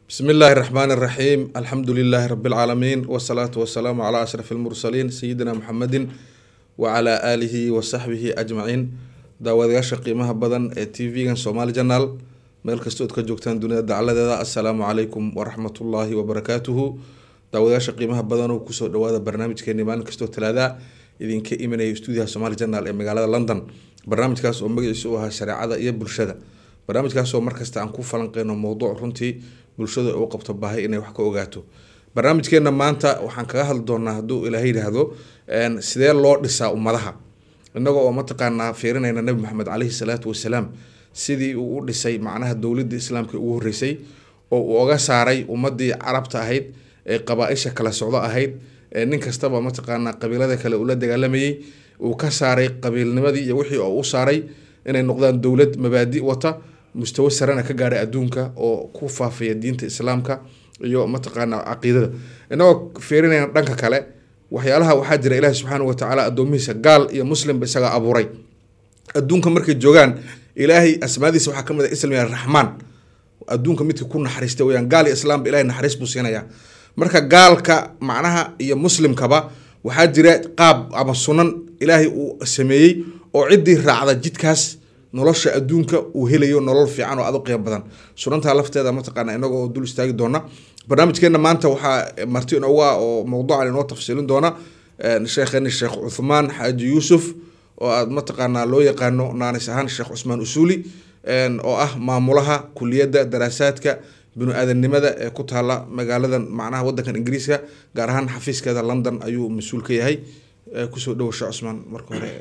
بسم الله الرحمن الرحيم الحمد لله رب العالمين والصلاة والسلام على أشرف المرسلين سيدنا محمد وعلى آله وصحبه أجمعين daawadayaasha qiimaha badan ee t v-gan somaali janaal meel kasta ood ka joogtaan dunida dacaladeeda assalaamu calaykum waraxmatullaahi wabarakaatuhu daawadayaasha qiimaha badan oo kusoo dhawaada barnaamijkeeni maalin kastoo talaada idinka imanaya stuudiyaha somaali janaal ee magaalada london barnaamijkaas oo magaciisa u ahaa shareecada iyo bulshada barnaamijkaas oo markasta aan ku falanqeyno mowduuc runtii bulshada u qabto baahay inay wax ka ogaato barnaamijkeena maanta waxaan kaga hadli doonaa hadduu ilaahay yidhaahdo sidee loo dhisaa ummadaha inagoo oo mataqaanaa fiirinayna nabi maxamed caleyhi salaatu wasalaam sidii uu u dhisay macnaha dowladda islaamka ugu horreysay oo uu oga saaray ummadii carabta ahayd ee qabaa-isha kala socdo ahayd ee nin kastaba mataqaanaa qabiilada kale ula dagaalamayey uu ka saaray qabiilnimadii iyo wixii oo u saaray inay noqdaan dowlad mabaadi wata mustawo sarena ka gaadhay adduunka oo ku faafaya diinta islaamka iyo mataqaanaa caqiidada inagoo fiirinayna dhanka kale waxyaalaha waxaa jira ilaahi subxaana watacaala addoomihiisa gaal iyo muslimba isagaa abuuray adduunka markay joogaan ilaahay asmaadiisa waxaa kamid a islam raxmaan adduunka midka ku naxariista weyaan gaal iyo islaamba ilahay naxariis buu siinayaa marka gaalka macnaha iyo muslimkaba waxaa jira qaab ama sunan ilaahay uu sameeyey oo ciddii raacda jidkaas nolosha adduunka uu helayo nolol fiican oo aad u qiimo badan sunantaa lafteeda mataqaana inaga oo dul istaagi doona barnaamijkeena maanta waxaa marti inooga oo mowduucan inoo tafsiilin doona sheekheni sheekh cuthmaan xaaji yuusuf oo aad mataqaanaa loo yaqaano naanis ahaan sheekh cusmaan usuuli oo ah maamulaha kuliyadda daraasaadka binu-aadamnimada ee ku taala magaaladan macnaha wadankan ingiriiska gaar ahaan xafiiskeeda london ayuu mas-uul ka yahay kusoo dhowo sheekh cusmaan marka hore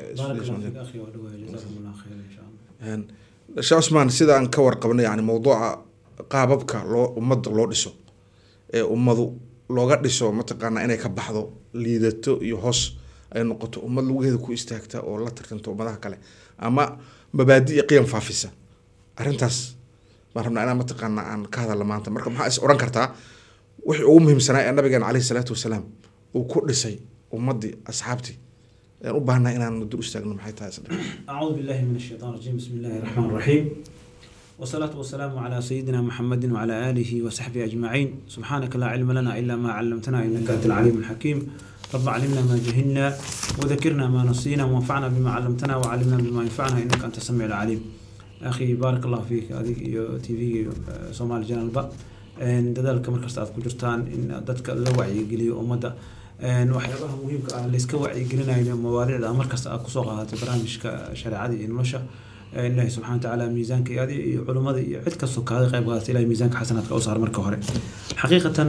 sheekh cusmaan sida aan ka warqabno yani mowduuca qaababka loo ummadda loo dhiso ee ummadu looga dhiso mataqaanaa inay ka baxdo liidato iyo hoos ay noqoto ummad lugaheeda ku istaagta oo la tartanto ummadaha kale ama mabaadi iyo qiyam faafisa arrintaas baan rabnaa inaan mataqaanaa aan ka hadalla maanta marka maxaa is odhan kartaa wixii ugu muhiimsanaa ee nabigeena caleyhi salaatu wasalaam uu ku dhisay ummaddii asxaabtii ayaan u baahnaa inaan dul istaagno maxay tahay isdhe أعوذ بالله من الشيطان الرجيم بسم الله الرحمن الرحيم والصلاة والسلام على سيدنا محمد وعلى آله وصحبه أجمعين سبحانك لا علم لنا إلا ما علمتنا إنك أنت العليم الحكيم رب علمنا ما جهلنا وذكرنا ما نسينا وانفعنا بما علمتنا وعلمنا بما ينفعنا إنك أنت السميع العليم أخي بارك الله فيك هذه تي في سومالي جانل با dadaalka markasta aad ku jirtaan in dadka la wacyigeliyo ummadda waxyaabaha muhiimka ah layska wacyigelinayo mawaadicda markasta aad kusoo qaadatay barnaamijka shareecada iyo nolosha ilaahi subxana watacaala miisaanka iyo adi iyo culimmada iyo cid kastoo kaaga qayb qaadata ilahi miisaanka xasanaadka u saar marka hore xaqiiqatan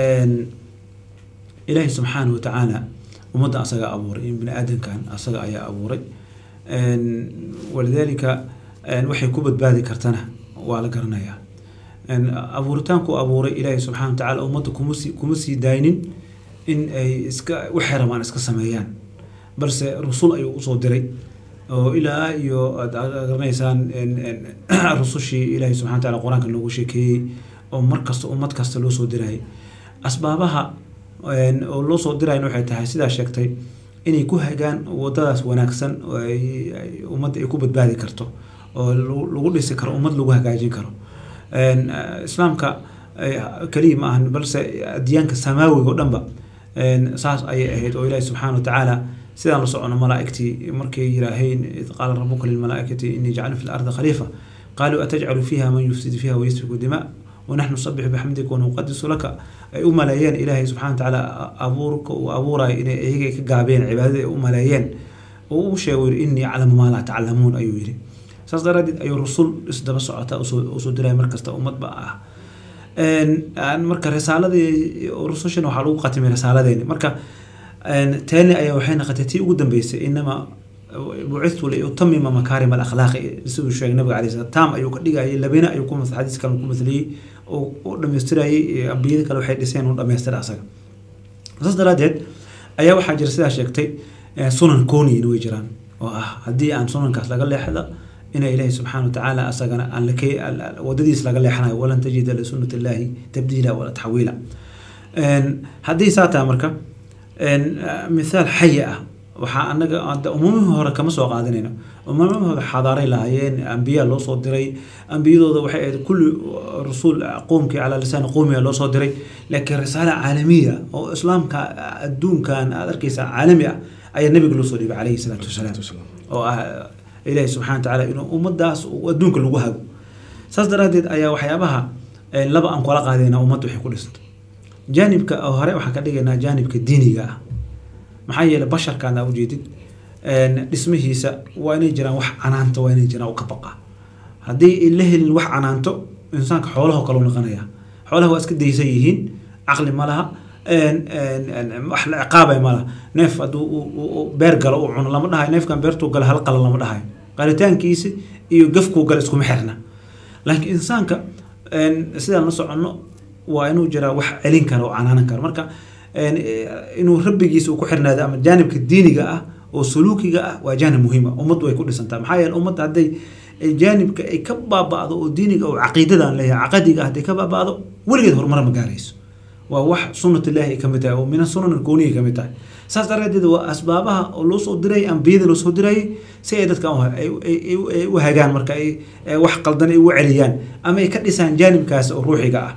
ilaahi subxaana watacaala ummadda asaga abuuray in bini aadankan asaga ayaa abuuray walidaalika waxay ku badbaadi kartana waa la garanayaa abuuritaanku abuuray ilaahi subxana watacaala ummadda kumas kuma sii daaynin in ay iska waxay rabaan iska sameeyaan balse rusul ayuu usoo diray oo ilaa iyo aad garanaysaan rusushii ilaahi subxana wataala qur-aanka loogu sheekeeyey oo mar kasta ummad kasta loo soo dirayay asbaabaha oo loo soo dirayna waxay tahay sidaa sheegtay inay ku hagaan wadadaas wanaagsan oo ay ummadda ay ku badbaadi karto oo lagu dhisi karo ummad lagu hagaajin karo islaamka keliya ma ahan balse adyaanka samaawiga o dhanba saas ayay ahayd oo ilaahi subxaana watacaala sidaan la socono malaaigtii markay yiraaheen id qaala rabuka lilmalaaikati inii jaclu fi lardi khaliifa qaaluu atajcalu fiiha man yufsidu fiiha wayasfiku dima wanaxnu nusabixu bixamdika wanuqadisu laka ay u maleeyeen ilaahay subxana watacaala abuurka uu abuurayo inay iyaga ka gaabeen cibaadada ay u maleeyeen oo u sheego yiri inii aclamu maa laa taclamuun ayuu yiri saas daraadeed ayuu rusul isdaba socota usoo diraya markasta ummadba ah marka risaaladii rusushan waxaa lagu qatimay risaaladeeni marka teeni ayaa waxay noqotay tii ugu dambeysay inama bucithtu liutamima makaarim alakhlaaqi siduu sheegay nabiga alay slam tam ayuu ka dhigayay labina ayuu ku xadiis kale ku mathaliyey oo u dhamaystirayay ambiyada kale waxay dhiseen u dhamaystira asaga saas daraadeed ayaa waxaa jira sidaa sheegtay sunan kooniyina way jiraan oo ah haddii aan sunankaas laga leexda ina ilaahi subxaana watacaala asagana aan wadadiis laga leexanayo walan tajida lisunat illaahi tabdiila wala taxwiila haddii saa taha marka mithaal xaya ah waxaa anaga hadda umamihii hore kama soo qaadanayno umamihii hore xadaaray lahaayeen ambiya loo soo diray ambiyadooda waxay ahayd kulli rasuul qoomkii calaa lisaani qowmiga loo soo diray laakiin risaala caalamiya oo islaamka adduunkan aad arkaysa caalami ah ayaa nabiga loo soo dhibay calayhi salaatu wasalaam oo ah ilaahi subxana wa tacaala inuu ummadaas uu adduunka lagu hago saas daraaddeed ayaa waxyaabaha eh, laba aan kula qaadayna ummadda waxay ku dhisantay jaanibka oo hore waxaan ka dhigaynaa jaanibka diiniga ah maxaa yeelay basharkaan aa ujeedid een, dhismihiisa waa inay jiraan wax canaanta waa inay jiraan u ka baqa haddii la helin wax canaanto insaanka xoolaho kale u noqonaya xoolaha waa iska daysan yihiin caqli ma laha een, een, een, wax la ciqaabay ma laha neef hadduu uu- uu- uu beer galo uu cuno lama dhahayo neefkan beertuu gala hal qala lama dhahayo qalitaankiisi iyo gafkuu gala iskuma xirna laakiin insaanka een, sidaan la soconno waa inuu jiraa wax celin kara oo canaanan kara marka een, eh, inuu rabbigiisa uu ku xirnaado ama jaanibka diiniga ah oo suluukiga ah waa jaanib muhiim ah ummaddu way ku dhisantaa maxaa yeele ummadda hadday ay jaanibka ay ka baaba'do oo diiniga oo caqiidadan leeyahay caqadiga hadday ka baaba'do weligeed horumar ma gaarayso waa wax sunnat illaahi ay ka mid tahay oo min sunan alkowniya ka mid tahay saas daraaddeed waa asbaabaha oo loo soo dirayay ambiyada loo soo dirayay si ay dadka u- ay ay- ay- ay u hagaan marka ay ay wax qaldan ay ugu celiyaan ama ay ka dhisaan jaanibkaas oo ruuxiga ah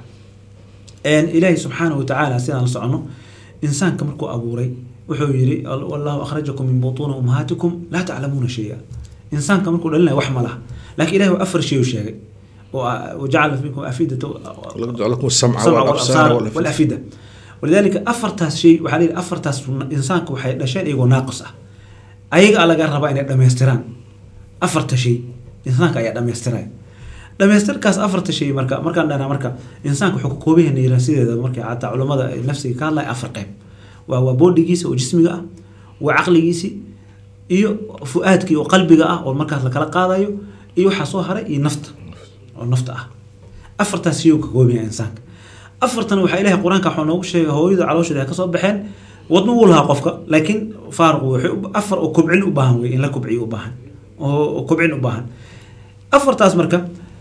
een ilaahay subxaanahu watacaala sidaan la soconno insaanka markuu abuuray wuxuu yidhi "Al- wallahu akhrajakum min butuuni ummahaatikum laa taclamuuna shaya insaanka markuu dhalinayo wax ma laha laakiin ilahi waa afar shay u sheegay oo ah, wajacala fiikum afidata lakum السمع السمع والابصار والابصار والافئده والافئده ولذلك افرتاس شيء waxaa leeyahay afartaas insaanka waxay dhasheen iyagoo naaqis ah ayaga laga rabaa inay dhameystiraan afarta shay insaanka ayaa dhameystiraya dhameystirkaas afarta shay marka markaan dhanaa marka insaanka wuxuu ka kooban yahay niira sideeda markay xataa culamada ay nafsiga ka hadlaya afar qayb waa waa boodhigiisa oo jismiga ah waa caqligiisi iyo fu-aadkii oo qalbiga ah oo markaas la kala qaadayo iyo waxaa soo haray iyo nafta oo nafta ah afartaas shay uu ka kooban yahay insaanka afartan waxaa ilahay qur-aanka waxaa noogu sheegay hooyada caloosheeda ay kasoo baxeen wadno wuu lahaa qofka laakiin faaruq waxay u- afar oo kobcin u baahan wey in la kobciyo u baahan oo oo kobcin u baahan afartaas marka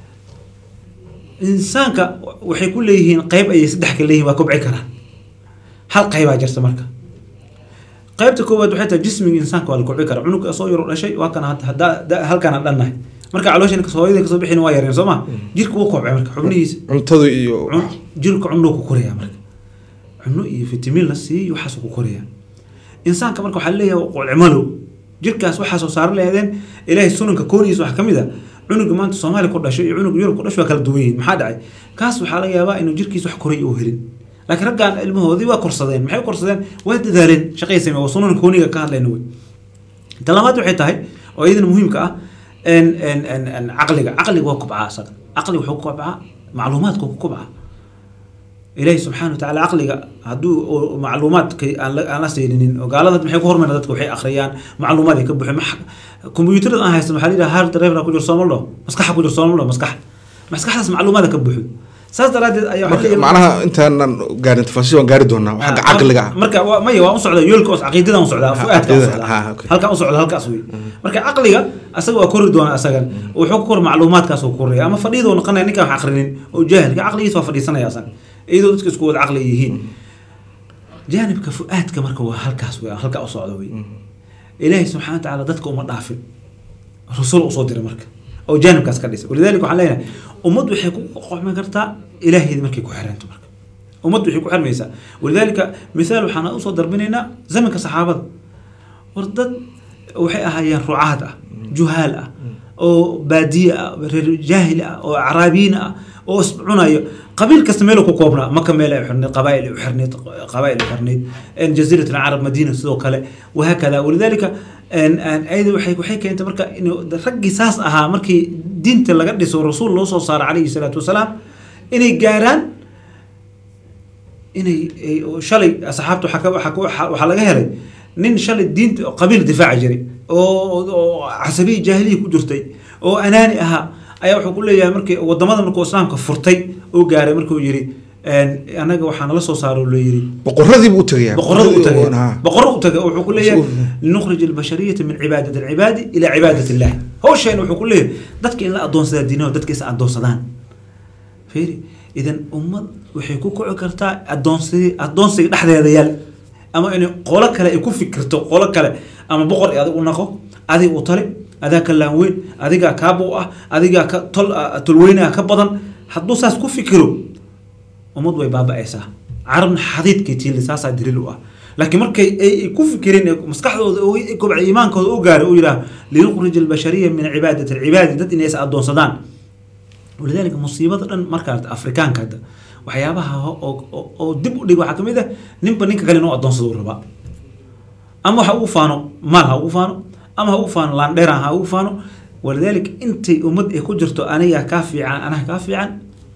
insaanka waxay ku leeyihiin qeyb ayay saddex ka leeyihiin waa kobci karaan hal qeybaa jirta marka qaybta koowaad waxay tahay jismiga insaanka waa la kobci karaa cunugga soo yaro dhashay waa kana hadda hadda- hadda- halkaan aan dhannahay marka calooshan hooyada kasoo bixin waa yareen soo ma jirka wuu kobcay marka xubnihiisa cuntadu iyo cun- jirka cunno ku koraya marka cunno iyo fitamiin la siiyo waxaas ku koraya insaanka marka waxaa leeyahay qolcimalow jirkaas waxaa soo saaran lahaydeen ilaahay sunanka koonigiisa waxaa kamid a cunuga maanta soomaaliya ku dhashay iyo cunuga yurub ku dhashay waa kala duwan yihiin maxaa dhacay kaas waxaa laga yaabaa inuu jirkiisa wax koray uu helin laakiin raggaan ilmahoodii waa korsadeen maxay u korsadeen waa dadaaleen shaqay sameen waa sunanka kooniga ka hadlayna wey ta labaad waxay tahay oo iyadana muhiimka ah en en en en caqliga caqliga waa kubcaa asaga caqliga wuxuu ku kubcaa macluumaadka ku kubcaa ilaahi subxaana watacaala caqliga hadduu oo macluumaadka aan la aan la siinin oo gaalada maxay ku hormareen dadka waxay akhriyaan macluumaad ay ka buuxeen max kombiyuutarada aan haysan waxaa la yidhaha hard drive ku jiro soomaldho maskaxa ku jiro soomaldho maskax maskaxdaas macluumaada ka buuxo saas daraaddeed ayaa waxaa marka leeyahay- macnaha intaanan gaarin tafaasiil waan gaari doonaa xagga caqliga ah marka waa- maya waa u socda yoolka os caqiidada u socdaa fuaadka u caqiidada, ha, socdaa okay. halkaa u socda halkaas wey marka caqliga asaga waa kori doona asagan wuxuu ku kor macluumaadkaas uu koraya ama fadhiidoo noqonaya ninkaan wax aqrinin oo jaahilka caqligiisa waa fadhiisanaya asaga iyadoo dadka isku wada caqli yihiin jaanibka fu-aadka marka waa halkaas wey halkaa u socda wey ilaahay subxana watacaala dadka uma dhaafin rasul usoo diray marka oo jaanibkaas ka dhisay walidalika waxaan leenahay ummad waxay ku qoxmi kartaa ilaaheedi markay ku xiranto marka ummad waxay ku xirmaysaa walidalika mithaal waxaan usoo darbinaynaa zamanka saxaabada war dad waxay ahaayeen rucaad ah juhaal ah oo baadiye ah reer jaahil ah oo acraabiyiin ah oo iscunayo qabiil kasta meel ku koobnaa maka meel ay xirnayd qabaa'il ay u xirnayd qabaa'il ay xirnayd jaziirat alcarab madiina sidoo kale wahaakada walidalika ayada waxay waxay keentay marka in raggii saas ahaa markii diinta laga dhiso rasuul loo soo saaro calayhi salaatu wasalaam inay gaaraan inay shalay asxaabta waxaa ka- waxaa ka- waxaa laga helay nin shalay diinta qabiil difaaci jiray oo oo casabiya jaahiliya ku jirtay oo anaani ahaa ayaa wuxuu ku leeyahay markii wadamada markuu islaamka furtay oo gaaray markuu yidhi anaga waxaa nala soo saaro la yidhi boqoradii buu u tagayaa boqorada u tagay Ha. boqorada u tagay wuxuu ku leeyahay Suuf. linukhrij albashariyata min cibaadati alcibaadi ila cibaadati illahi hawsheen wuxuu ku leeyahay dadka in la adoonsadaa diinaho dadka is adoonsadaan fiiri idan ummad waxay ku kici kartaa adoonsi adoonsiga dhexdeeda yaal ama in qolo kale ay ku fikirto qolo kale ama boqor i adig u naqo adig u tali adaa ka laanweyn adigaa kaaba u ah adigaa ka tol tolweynaha ka badan hadduu saas ku fikiro ummad way baaba-aysaa carabna xadiidkii tiili saasaa daliil u ah laakiin markay ay ku fikireen ee maskaxdooda kobca iimaankooda u gaaray uu yidhaah liyukhrij albashariya min cibaadati alcibaadi dad inay is addoonsadaan walidaalika musiibada dhan markaa afrikaanka hadda waxyaabaha oo dib u dhig waxaa kamid ah ninba ninka kale inuu addoonsado uu rabaa ama waxa ugu faano maal ha ugu faano ama ha ugu faano laandheeran ha ugu faano walidaalika intay ummad ay ku jirto anigaa kaa fiican anaha kaa fiican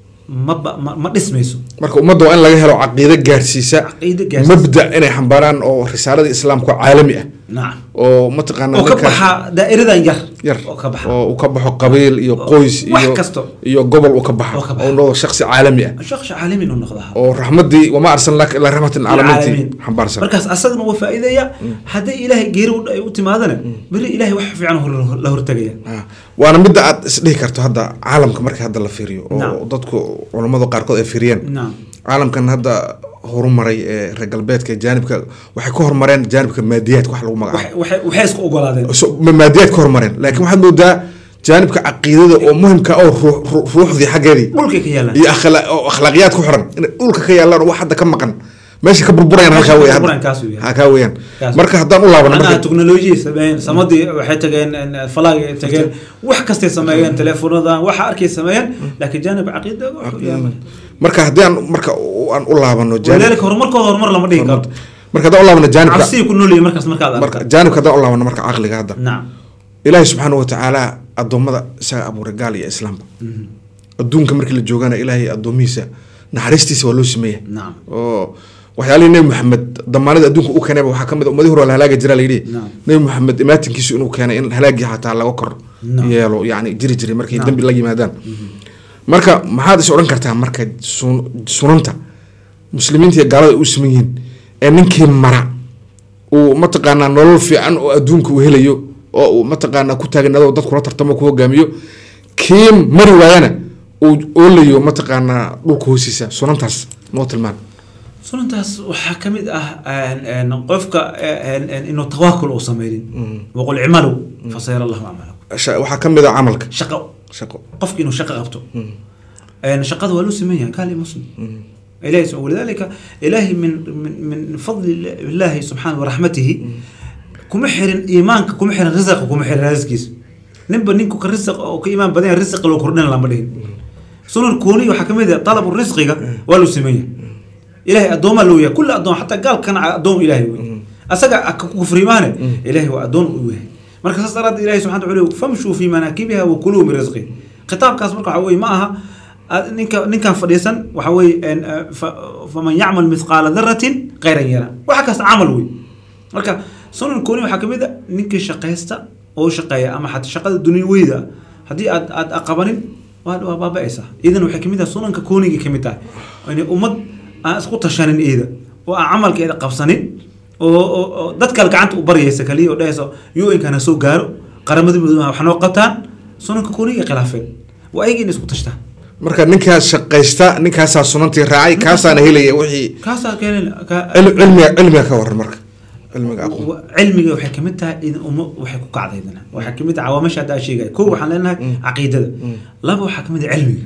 maba ma ma dhismayso marka ummadda waa in laga helo caqiido gaarsiisa caqiido gaarsiisa. mabda inay xambaaraan oo risaalada islaamka oo caalami ah nacam oo mataqaana oo ka dadka- baxa daa'iradan yar yar oo ka baxa oo uu ka baxo qabiil iyo qoys wax iyo kasto. iyo gobol uu ka baxo Oo ka baxo. oo noqdo shaksi caalami ah shakhsi caalami inuu noqdaa oo raxmadii wama arsalnaaka ilaa raxmatin caalamiintii العالمين. xambaarsan markaas asagana waa faa'iidaya haddii ilaahay geeri u- ay u timaadana beri ilaahay wax fiican hor- la hortegaya Ah, waana midda aad isdhihi karto hadda caalamka markii hadda la fiiriyo oo Naam. dadku culammada qaarkood ay fiiriyeen naam caalamkan hadda horumaray ee reer galbeedka jaanibka waxay ka horumareen jaanibka maadiyaadka wax lagu magacaabo Waxay- waxay waxay isku ogolaadeen So- ma- maadiyaad ka horumareen laakiin waxaad moodaa jaanibka caqiidada oo muhimka oo ruux- ruux- ruuxdii xaggeedii dhulkay ka yaalaan iyo akhlaa- oo akhlaaqiyaad ku xiran inay dhulka ka yaalaan oo wax hadda ka maqan meesha ka burburayaan halkaa Meesha ka weeyaan burburayaan kaas weeyaan. halkaa weeyaan Kaas. marka haddaan u laabano macnaha marka teknolojiya sameeyeen samadii waxay tageen en, falaag ay tageen wax kastay sameeyeen teleefonadan waxa arkay sameeyeen laakiin jaanib caqiida wuxuu yahay marka haddii aan marka u- aan u laabano jaanib walidaalika horumarkooda horumar lama dhihi karo marka haddaan u laabano jaanibka cabsiyi ku noolyihin markaas markaad marka aragta jaanibka haddaan u laabano marka caqliga hadda nacam ilaahi subxaana watacaala addoommada isaga abuuray gaal iyo islaamba adduunka markii la joogana ilaahay addoomihiisa naxariistiisa waa loo sameeya nacam oo waxyaalihii nebi maxamed damaanada adduunka u keenayba waxaa kamid a ummadii hore waa la halaagi jira layidhi Naam. nebi maxamed imaatinkiisu inuu keenay in halaagii xataa laga kor Naam. yeelo yani jiri jiray markay Naam. dembi la yimaadaan marka maxaad is odhan kartaa marka sun- sunanta muslimiinta iyo gaalada ay u siman yihiin ee ninkii mara uu mataqaanaa nolol fiican oo adduunka uu helayo oo uu mataqaanaa ku taagnado dad kula tartamo ku hogaamiyo kii mari waayana uu oolayo mataqaanaa dhulka hoostiisa sunantaas noo tilmaan sunantaas waxaa ka mid ah en, en, qofka en, en, inuu tawaakul uu sameynin waqul icmalu fasayara allahu acmalakum Sha- waxaa ka mid a camalka shaqo shaqo qofki inuu shaqo qabto En, shaqada waa loo sameyn yahay gaal iyo muslim ilahi sub- walidaalika ilaahi min min min fadli illaahi subxaana waraxmatihi kuma xirin iimaanka kuma xirin risaqa kuma xirin rasiskiisa ninba ninku ka risaq oo ka iimaan badan yahay risqa loo kordhina lama dhihin sunan kooni waxaa ka mid ah talabu risqiga waa loo sameyn yahay ilaahay addoomaa loo yahay kulli addoon xataa gaalkana addoon ilaahay wey asaga ka kufrimaane ilaahay waa addoon u yahay marka saas daraaddeed ilahay subxana wa taala famshuu fi manaakibiha wa kuluu min risqi khitaabkaas marka waxa weye ma aha aad- ninka ninkan fadhiisan waxa weye en, eh, fa- faman yacmal mithqaala daratin khayran yara waxa kaas camal wey marka sunan kooni waxaa kamid a ninkii shaqaysta oo shaqeeya ama xataa shaqada dunyaweyda ah, haddii aad aad aqabanin waa waa baaba-aysaa iidan waxay kamid tahay sunanka koonigii kamid tahay inay ummad aan isku tashanin iida oo aan camalkeeda qabsanin oo oo- oo dad kale gacanta u baryaysa kaliya oo dhahayso un-kana soo gaaro qaramada midoobay wax noo qabtaan sunanka koonigii khilaafeen waa ayaga in isku tashtaan marka ninkaas shaqaysta ninkaasaa sunantii raacay kaasaana helaya wixii kaasaa keenin ka- cil- cilmiga cilmiga ka waran marka cilmiga aqoon wa- cilmiga waxay kamid tahay in umma waxay ku kacday idina waxay kamid tahay cawaamisha hadda sheegay kow waxaan leenahay caqiidada laba waxaa kamid ah cilmiga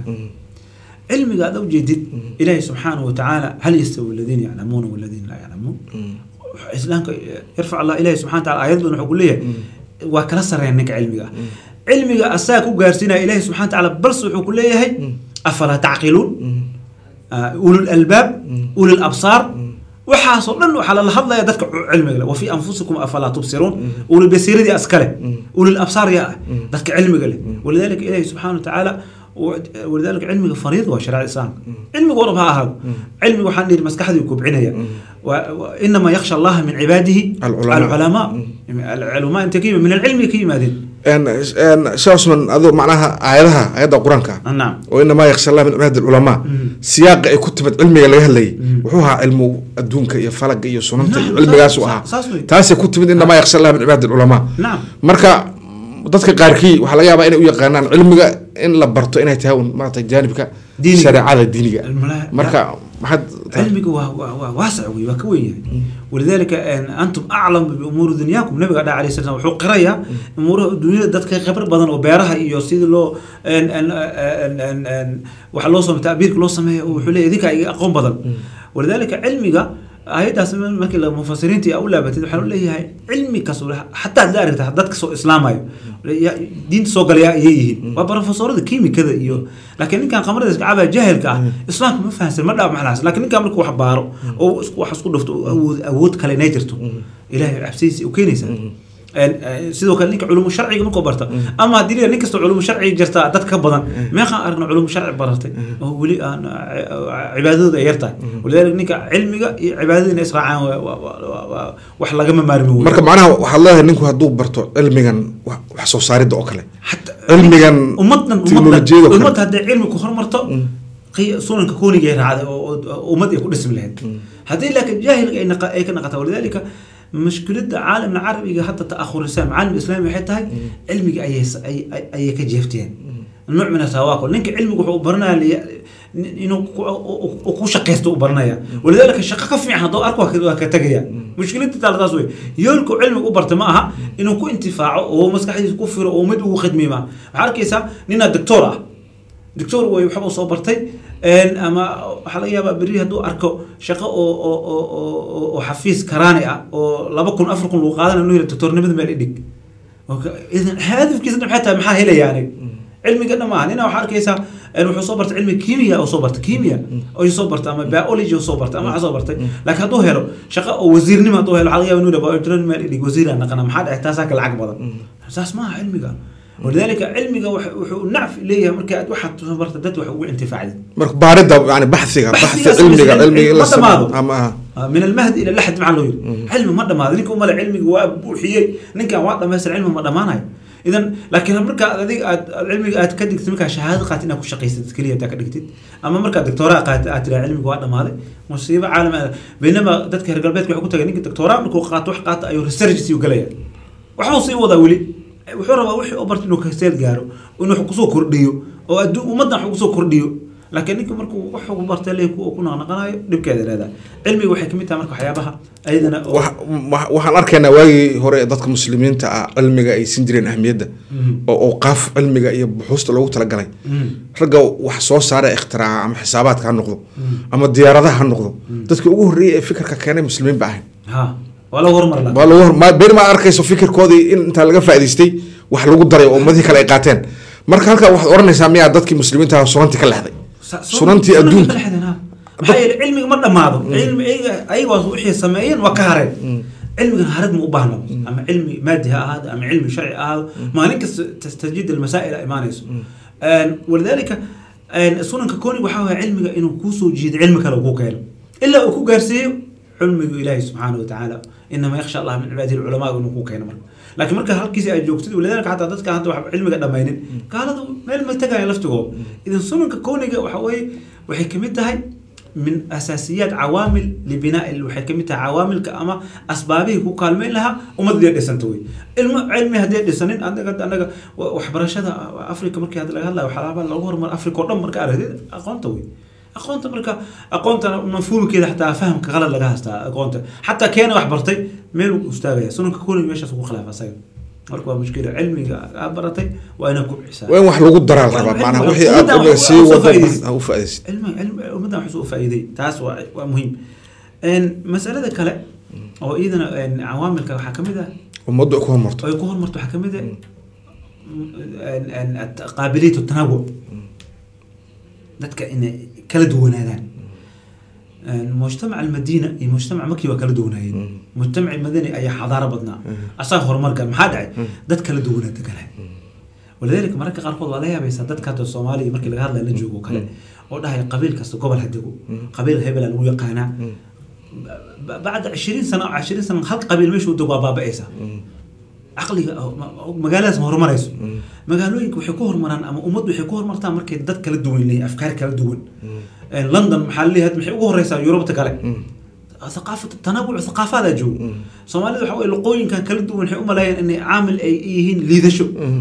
cilmiga aad ujeedid ilaahi subxaanahu watacaala hal yastawi aladiina yaclamuuna waladiina laa yaclamuun islaamka yarfac allah ilahi subxana wataala aayad badan wuxuu ku leeyahay waa kala sareeya ninka cilmiga ah cilmiga asaga ku gaarsiinaya ilahi subxana watacaala balse wuxuu ku leeyahay afalaa tacqiluun ulul albaab ulul absaar waxaasoo dhan waxaa lala hadlaya dadka cilmiga leh wafii anfusikum afalaa tubsiruun ulul basiiradii askale ulul absaar yaa ah dadka cilmiga leh walidaalika ilaahi subxaana watacaala ولذلك علمك فريضة وشرع الإسلام علمك ورب هذا علمك وحن نير مسكحة يكبعنيا وإنما يخشى الله من عباده العلماء. العلماء العلماء أنت كيما من العلم كيما ذي shaasman aduu macnaha aayadaha aayadda qur-aanka نعم oo inamaa yaksha allah min cibaadi alculamaa siyaaqa ay ku timid cilmiga laga hadlayay wuxuu ahaa cilmu adduunka iyo falaga iyo sunanta iyo Naam, cilmigaasu saas- ahaa saas wey. taasay ku timid inamaa yaksha allah min cibaadi alculamaa نعم marka dadka qaarkii waxaa laga yaabaa inay u yaqaanaan cilmiga in la barto inay tahay un maarata jaanibka Diiniga. shareecada diiniga الملا- marka maxaad علمك واسع وي وكوي ولذلك أن انتم اعلم بامور دنياكم النبي قال عليه الصلاه والسلام وحو قريا امور الدنيا dadka khibrad badan oo beeraha iyo sidii loo en en en en en waxa loo sameeyo taabirka loo sameeyo wuxuu leeyahay idinka ay aqoon badan ولذلك علمiga ayadaas markii la mufasiriintii u laabatay waxaa leeyahay cilmi kasto xataa hadda aragta dadka soo islaamayo diinta soo galaya ayay yihiin waa profesorada kiimikada iyo laakiin ninkan qamarada iska cabaa jahilka ah islaamka ma fahansan ma dhaaf maxlaas laakiin ninkan markuu wax baaro oo wax isku dhufto awood awood kale inay jirto ilaahay cabsidiisa u keenaysaa sidoo kale ninka culumu sharciga markuu barta ama haddii la nin kasta culumu sharciga jirta dad ka badan meeqaan aragna culumu sharci baratay oo weli aan cibaadadooda ay yartahay walidaalika ninka cilmiga iyo cibaadada inay israacaan wax lagama maarmi wey marka macnaha waxaad leedahay ninku hadduu barto cilmigan wax soo saaridda oo kale cilmigan ummadan teknolojiyada oo kale ummad hadday cilmi ku hormarto sunanka kooniga ay raacday oo ummad ay ku dhismi lahayd haddii laakiin jaahilka ay ka naqata walidaalika مشكلة عالم العربي حتى تأخر الإسلام عالم الإسلامي حتى علمي أي أي أي كجيفتين نوع من التواكل لأنك علمك وحو برنا لي إنه كو شقيستو برنايا ولذلك الشقة كفي عن ضوء أركوا كتجيا مشكلة تاع تاسوي يلكو علمك وبرت معها إنه كو انتفاع وهو مسكح يكفر ومد وخدمي ما عاركيسا نينا دكتورة دكتور way waxba soo bartay ama waxaa laga yaabaa berri hadduu arko shaqo oo oo oo oo xafiis karaani ah oo laba kun afar kun lagu qaadanayo inuu yidhi doctornimada meel idhig idan hadafkiisa maxay tahay maxaa helaya anig cilmiga dhammaan ina waxaa arkaysaa wuxuu soo bartay cilmi kiimiya oo soo bartay kiimiya oo soo bartay ama biology oo soo bartay ama waxaa soo bartay laakiin hadduu helo shaqo oo wasiirnimo hadduu helo waxaa laga yaabaa inuu yidhi doctornimada meel idhig wasiiraan naqana maxaa dhacay taasaa ka lacag badan saas maaha cilmiga ولذلك علمك وحو نعف ليه مركا واحد برت دت وحو انتفاع marka baarida yani baxsiga baxsi cilmiga cilmiga la sameeyo ama من المهد الى لحد مع لويل علم ما دما نينك ومال علمك وابوحيي نينك waa dhamaysan cilmi ma dhamaanayo idan laakiin marka adig aad cilmiga aad ka digtid markaa shahaado qaat inaad ku shaqaysatid keliya aad ka dhigtid ama markaa doctoraa qaat aad tiraa cilmiga waa dhamaaday musiibo caalam baynama dadka reer galbeedka waxay ku tagay ninka doctoraa markuu qaato wax qaata ayuu research sii galaya waxbuu sii wadaa weli wuxuu rabaa wixii u barta inuu kaseel gaaro inuu wax kusoo kordhiyo oo adduun ummaddan wax kusoo kordhiyo laakiin ninka markuu wax ku bartay le ku naqnaqanayo dhibkeeda leedahay cilmiga waxay kamid tahay marka waxyaabaha ayadana waxaan arkaynaa waagii hore dadka muslimiinta ah cilmiga ay sin jireen ahmiyadda oo awqaaf cilmiga iyo buxuusta loogu talagalay ragga wax soo saara ikhtiraca ama xisaabaadka ha noqdo ama diyaaradaha ha noqdo dadka ugu horreeyay ee fikirka keenay muslimiin ba ahayn waa lagu hormar waa lagu hor beri ma arkayso fikirkoodii in intaa laga faa'idaystay wax lagu daray oo ummadihii kale ay qaateen marka halkaa waxaad oranaysaa miyaa dadkii muslimiinta sunantii ka lexday sunantii adduunka maxaa yeele cilmiga ma dhammaado cilmi ayaga wixii sameeyeen waa ka hareen cilmigan harad ma u baahno ama cilmi maadi ha ahaado ama cilmi sharci ahaado maalin kasta tastajiid almasaa'il a imaanayso walidaalika sunanka kooniga waxaa waaya cilmiga inuu kuusoo jiido cilmi kale uu ku keeno ilaa uu ku gaarsiiyo علمي إلهي سبحانه وتعالى إنما يخشى الله من عباده العلماء ونكون كينا مرة لكن مركز هالكيس أي جوكتد ولذلك حتى ذاتك حتى علمك دمينين قال هذا ما ما تجا يلفتقه إذا سنك كونك وحوي وحكمتها هاي من أساسيات عوامل لبناء وحكمتها عوامل كأما أسبابه هو كالمين لها وما تدير دسنتوي الم علمي هدي دسنين عندك عندك وحبرشة أفريقيا مركز هذا هلا وحلابا لو هو أفريقيا كلهم مركز أقونتوي aqoonta marka aqoonta mafhuumkeeda xataa fahamka qalad laga haystaa aqoonta xataa keena wax bartay meel uu istaagaya sunanka kuniga meeshaas ugu khilaafa asaga marka waa mushkila cilmiga aad baratay waa inaad kubcisaa waa in wax lagu daraa la rabaa macnaha wixii aad cilmiga sii wado u faa'iidaysid ummaddan wax u faa'iiday taas waa waa muhiim masalada kale oo iyadana cawaamilka waxaa kamid ah ummaddu ay ku horumarto ay ku horumarto waxaa kamid ah qaabiliyatu tanawuc dadka inay kala duwanaadaan mujtamac almadiina iyo mujtamac maki waa kala duwanaayeen mujtamac madani ayaa xadaaro badnaa asaga horumarka maxaa dhacay dad kala duwanaa deganaa walidaalika mararka qaarkood waa la yaabaysaa dadka hadda soomaaliya markii laga hadlaya la joogo kale oo dhahaya qabiil kasta gobol ha dego qabiil hebela lagu yaqaanaa bacda cishiriin sano cishiriin sano hal qabiil meeshuu dego waa baaba'aysaa caqliga magaaladaas ma horumarayso magaalooyinka waxay ku horumaraan ama ummaddu waxay ku horumartaan markay dad kala duwan leeyihin afkaar kala duwan london maxaa leeyahay maxay ugu horeysaa yurubta kale ثقافة تنوع ثقافات جو سومالي waxa way luqooyinkan kala duwan waxay u maleeyeen inay caamil ay yihiin liidasho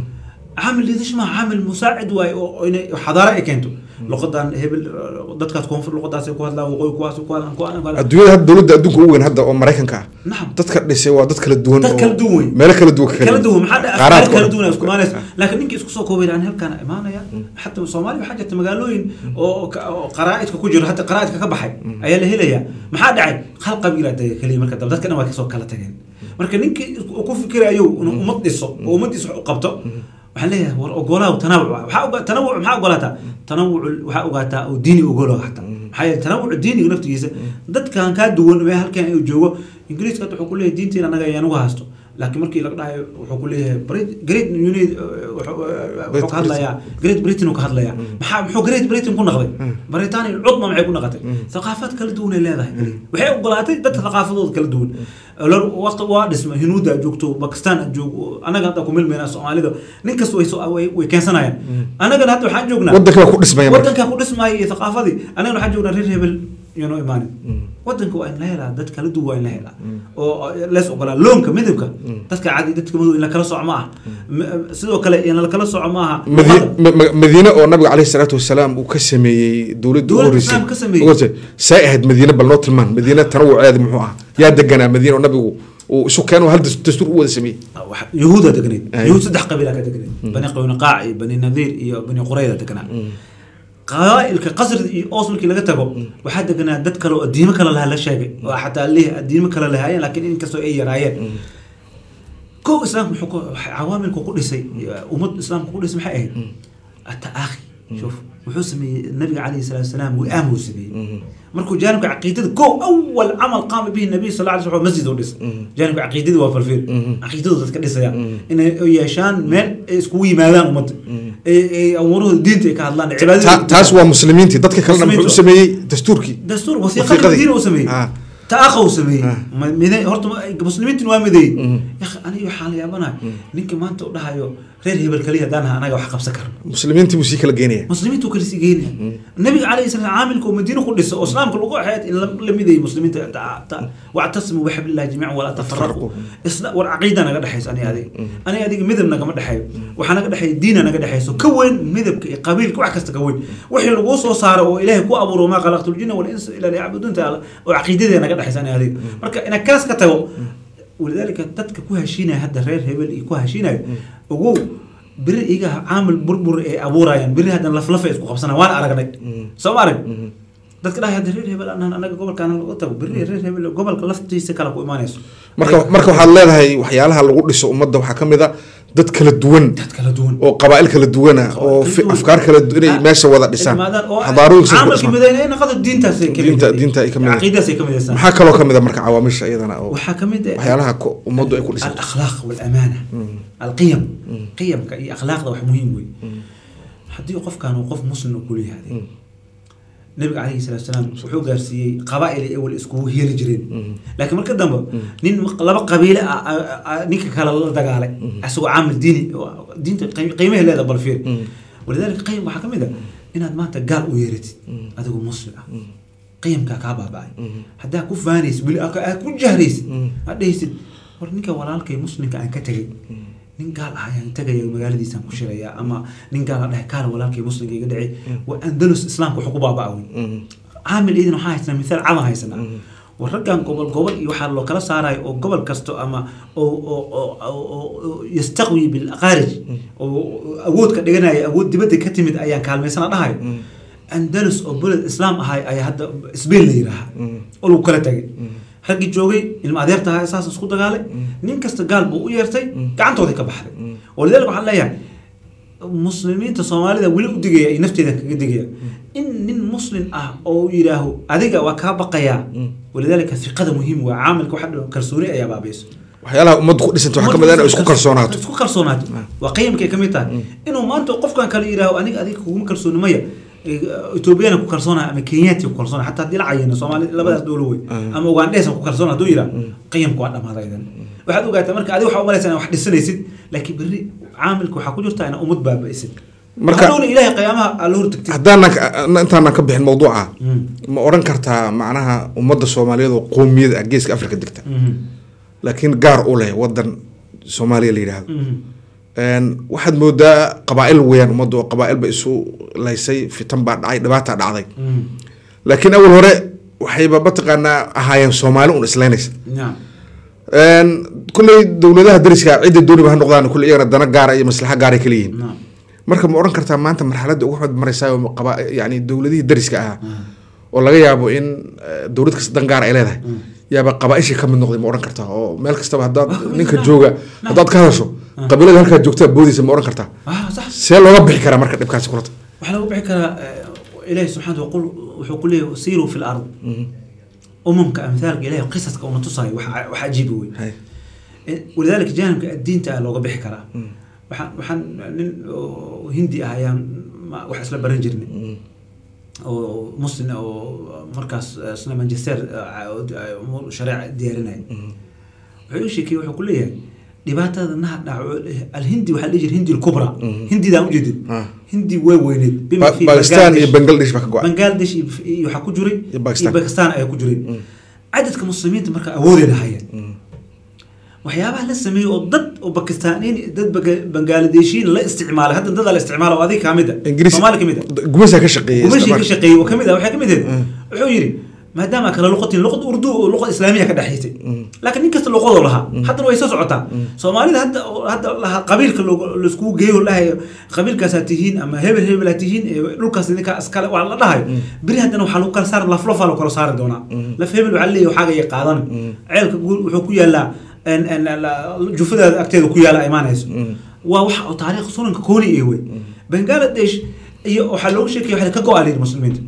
caamil liidash maaha caamil musaacid waaye oo oo inay xadaara ay keento luqadan hebel dadkaas koonfur luqadaasay ku hadlaan waqooyi kuwaas ku hadlaan ku hadlaan adduunyada hadda dowladda adduunka ugu weyn hadda oo maraykanka ah nacam dadka dhisay waa dad kala duwan dad oo- kala duwan wey. meelo kala duwan kala duwan maxaa dhaca qaaraadka afkaar kala oo- duwan ay isku imaanaysa laakiin ninkii isku soo koobay aan halkaan imaanaya xataa soomaaliya waxaa jirta magaalooyin oo ka- oo qaraa'idka ku jiro hadda qaraa'idka ka baxay ayaa la helayaa maxaa dhacay hal qabiilaa dega keliya marka dambe dadka dhan waa kasoo kala tageen marka ninkii uu ku fikirayo inuu ummad dhiso oo ummaddiisa wax u qabto waxaan leeyahay war ogolaaw tanawuc waxaa oga- tanawuc maxaa ogolaataa tanawuc waxaa ogaataa oo diini ogolo hataa maxaa yeele tanawuc diiniga naftigiisa dadkan kaa duwan mee halkan uu joogo ingiriiska hadda wuxuu ku leeyahay diinteena anaga ayaan uga haysto laakiin markii laga dhahayo wuxuu ku leeyahay Brit- great unit wuxuu ka hadlayaa great britain uu ka hadlayaa maxaa muxuu great britain ku naqday britania cudma maxay ku naqatay thaqaafaad kala duwan ay leedahay waxay ogolaatay dadka thaqaafadooda kala duwan Lor- waqti waa dhisma hinuuda aad joogto bakistan aad joogo anaga hadda ku milmayna soomaalida nin kasta way soo- way way keensanayaan anagana hadda waxaan joognaa waddanka waa ku dhismaya marka wadanka ku dhismaayo iyo thaqaafadii anagana waxaan joognaa reer hebel yano imaanin wadanka waa in la helaa dad kala duwan waa in la helaa oo lees ogolaa loonka midabka dadka cadi dadka madow in la kala soco ma aha M- sidoo kale in la kala soco ma aha Madi- ma- ma- madiine oo nabiga caleyhi salaatu wasalaam uu ka sameeyey dowladda ugu Dowladda horreysay islaamka ka sameeyey. ugu horreysay. say ahayd madiine bal noo tilmaan madiine tanawuceeda muxuu ahaa yaa deganaa madiine oo nabigu uu isu keeno hal das- dastuur u wada sameeyey wax- yuhuuda degnayd Ay. yuhuud saddex qabiila ka degnayd bani qaynuqaac iyo bani nadiir iyo bani qurayda degnaa qabaa'ilka qasrida iyo oos markii laga tago waxaa deganaa dad kale oo diimo kale lahaa la sheegay oo xataa lih diimo kale lahaayeen laakiin inkastoo ay yaraayeen kow islaamka muxuu ku- waxa cawaamilku ku dhisay ummad islaamka ku dhisay maxay ahayd ataakhi shuf wuxuu sameeyey nabiga calayhi salaatu wasalaam wi'aam uu sameeyey markuu jaanibka caqiidada kow awal camal qaama bihi nabiy sal alla alay slam masjid u dhisay jaanibka caqiidada waa falfiir caqiidadu dadka dhisaya inay yeeshaan meel ay iskugu yimaadaan ummadda ay ay amuurahooda diinta ay ka hadlaan Ta- cibaadada taas waa muslimiintii dadka kalena muxuu u Muslimiintu. sameeyey dastuurkii dastuur Wasiiqadii. wasiiqada diin uu sameeyey Ah. taakha uu sameeyey Ah. Ma- mide- horta ma- muslimiintin waa mideeyey yakhi aniga waxaa la yaabanahay ninka maanta u dhahayo reer hebel kaliya haddaan nahay anaga wax qabsan karno muslimiintii buu sii kala geynaya muslimiintu kala sii geynaya nabiga calayhi salaam caamilka oo madiina ku dhisa oo islaamka lagu axeed in la- la mideeyey muslimiinta Ta- ta- wactasimu bixablillahi jamiican walaa tafaraqu isla war caqiida naga dhexayso aniga adiga aniga adiga midab nagama dhexeeyo waxaa naga dhexeeya diina naga dhexayso ka weyn midabka iyo qabiilka wax kasta ka weyn wixii laguu soo saaro oo ilaahay ku abuuro maa khalaqtu ljina walinsa ilaa liyacbuduun taala oo caqiidadee naga dhexayso aniga adiga marka inaad kaas ka tago walidaalika dadka ku heshiinaya hadda reer hebel iyo ku heshiinaya ogow beri iga caamil burbur ay abuurayaan beri haddana laflafa ay isku qabsanayaan waan aragnay soo ma arag dadka dhahay hadda reer hebel anaan anaga gobolkaan lagu tago beri reer hebel gobolka laftiisa kale ku imaanayso marka marka waxaad leedahay waxyaalaha lagu dhiso ummadda waxaa ka mid a dad kala duwan dad kala duwan oo qabaa'il kala duwana oo kala fi- duwan. afkaar kala duwan inay Ah, meesha wada dhisaan imaadaan oo xadaarooyin sida ku caamalka dhismaan. midayna ay noqoto diintaas ay ka mid Diinta- yihiin. diinta ay ka mid yihiin. caqiidaas ay ka mid yihiin. maxaa kaloo ka mid a marka cawaamisha iyadana oo waxaa ka mid ah waxyaalaha ko- ummaddu ay ku dhisan الاخلاق والامانه القيم قيمك اي اخلاق ده wax muhiim wey haddii qofkan uu qof muslim uu kula yahay nabiga calayhi salaatu salaam wuxuu gaarsiiyey qabaa'il ay awal iskugu heli jireen laakiin marka dambe nin laba qabiile ah- ah- ah ninka kale la dagaalay asagoo caamil diini oo diinta qiim- qiimaha leeda bal fiir walidaalika qayim waxaa ka mid ah inaad maanta gaal u yeeratid adigoo muslim ah qiyamkaa kaa baaba'ay haddaa ku faanaysid weli aad aad ku jahraysid aad dhehaysid war ninka walaalkay muslimka aan ka tegay nin gaal ah ayaan tegaya magaaladiisaan ku shirayaa ama nin gaal a dhahay kaala walaalkay muslimka iga dhacay waa andalus islaamka wuxuu ku baabaa wey caamil idin waxaa haysanaa mithaal cadan haysanaa war raggan gobol gobol iyo waxaa loo kala saarayo oo gobol kasto ama oo oo oo- oo oo yastaqwi bilaqaarij oo awood ka dhiganaya awood dibadda ka timid ayaan kaalmaysana dhahayo andalus oo beled islaam ahay ayaa hadda sbain la yidhaaha oo lagu kala tagay raggii joogay ilma adeerta ahaa saas isku dagaalay nin kasta gaal buu u yeertay gacantoodii ka baxday walidaalika waxaan leeyahay muslimiinta soomaalida weli u digaya iyo nafteeda kaga digaya in nin muslim ah oo yidhaaho adiga waa kaa baqayaa walidaalika fiqada muhiim waa caamilka waxa dhan kalsooni ayaa baabayso waxyaalaha ummaddu ku dhisanta waxaa ka mid a inay isku kalsoonaato isku kalsoonaato waa qiyamkay ka mid tahay inuu maanta qofkan kale yidhaaho aniga adiga kuguma kalsooni maya etoobiyana ku kalsoonaya ama kenyaati ku kalsoonaya xataa haddii la cayino soomaali labadaas dowlo wey ama ugandheesa ku kalsoonaya hadduu yidhaah qiyamka waa dhamaaday idan waxaad ogaataa marka adiga waxaa umalaysa inaa wax dhisanaysid laakiin berri caamilka waxaa ku jirta inaa ummad baaba'isid Marka- hadhowna ilaahay qiyaamaha aa la hortagtid haddaanan intaanan ka bixin mawduuca ma odhan kartaa macnaha ummadda soomaaliyeed oo qoomiyada ah geeska afrika degta laakiin gaar u leh wadan soomaaliya la yidhaahdo Een, waxaad moodaa qabaa-il weeyaan ummaddu oo qabaa-il ba isu laysay fitan baa dhacay dhibaata dhacday Mm. laakiin awal hore waxayba mataqaanaa ahaayeen soomaali un islaynaysa naam Een, kulley dowladaha dariska cidda dooniba ha noqdaan kulley iyagana dana gaara iyo maslaxa gaara kala yihiin naam marka ma odhan kartaa maanta marxaladda ugu xumad maraysaa oo qaba yani dowladihii dariska ahaa oo laga yaabo in eh, dowlad kasta dan gaar ay leedahay yaaba qabaaishii ka mid noqday ma odhan kartaa oo meel kastaba haddaad Waa kamid ninka ah. jooga Naam. haddaad ka hadasho qabiilada halkaa joogtaa boodaysa ma odhan kartaa ah sax see looga bixi karaa marka dhibkaasi kulata waxaa lagu bixi karaa eh, ilaahi subxaana waqul wuxuu ku leeyahay siiruu fi lard umamka amthaalka ilahi qisaska una tusaayo wax wax cajiiba wey Hay. Eh, walidaalika jaanibka diinta ah looga bixi karaa waxaan waxaan nin oo hindi ah ayaan ma- wax isla baran jirnay oo muslim ah oo markaas eh, isna manchester eh, umuur shareeca diyaarinaya wuxuu ii sheekeyey wuxuu ku leeyahay dhibaatada naha dhaco alhindi waxaa la dhihi jiray hindi lkubra hindidaan ujeedin Ah. hindi way weyneed bima Ba- fi Pakistan iyo Bangladesh. Bangladesh baa ka go-an bangladesh iyo iyo waxaa ku jiray Iyo Pakistan. iyo bakistan ayaa ku jiray cadadka muslimiinta marka awoodey lahayeen waxyaabaha la sameeyey oo dad oo bakistaaniin dad Baga- bangladeshiin la isticmaalay hadda dadaa la isticmaala oo adiga kamid a ingiriis soomaali kamid a gumaysaa ka shaqeeyay gumashii ka isticmaal. shaqeeyey oo kamid ah waxaa kamid ahayd wuxuu yidhi maadaama kala luqatiin luqad urdu oo luqad islaamiya ka dhexaysay laakiin nin kasta luqadoo lahaa haddana way soo socotaa soomaalida hadda oo hadda lahaa qabiilka loogu- laiskugu geeyo lahay qabiilkaasaa tihiin ama hebel hebel aa tihiin ee dhulkaas idinkaa iskale waa la dhahayo beri haddana waxaa lagu kala saari laflofaa lagu kala saari doonaa laf hebel waxaa leeyahay waxaaga iyo qaadan ceelka guul wuxuu ku yaalaa en- en- la- jufadaada agteeda ku yaala imaanayso waa wax oo taariikh sunanka kooni ee wey bangladesh iyo waxaa loogu sheekaya waxaa ka go-aa layidhi muslimiinta